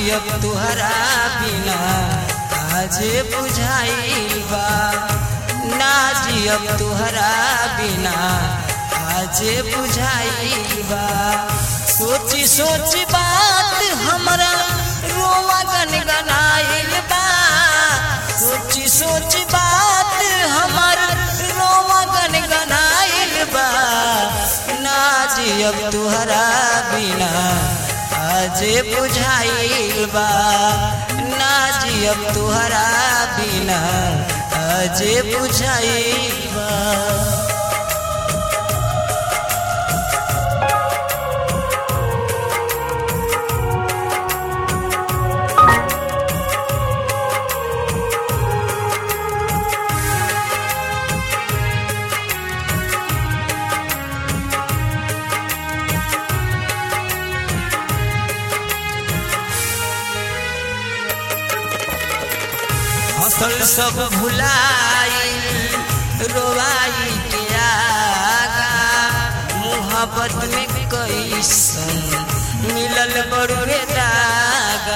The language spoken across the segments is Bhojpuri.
जियब तुहरा बिना आज बुझाइल बा ना जियब तुहरा बिना आज बुझाइल बा सोची सोची बात हमरा रोवा गनगनाइल बा सोची सोची बात हमर रोवा गनगनाइल बा ना जियब तुहरा बिना आज बुझाइल बा ना जियब तुहरा बिना आज बुझाइल बा हसल सब भुलाई रोवाई के आगा मुहब्बत में कैसन मिलल बड़ुए दागा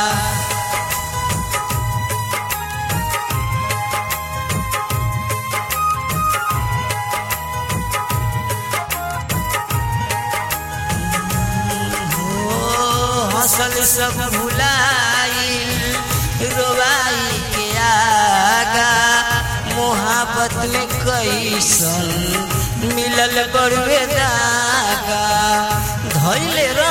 हो हसल सब भुलाई रोवाई के आगा मोहब्बत में कैसन मिलल बड़ुए दागा धैले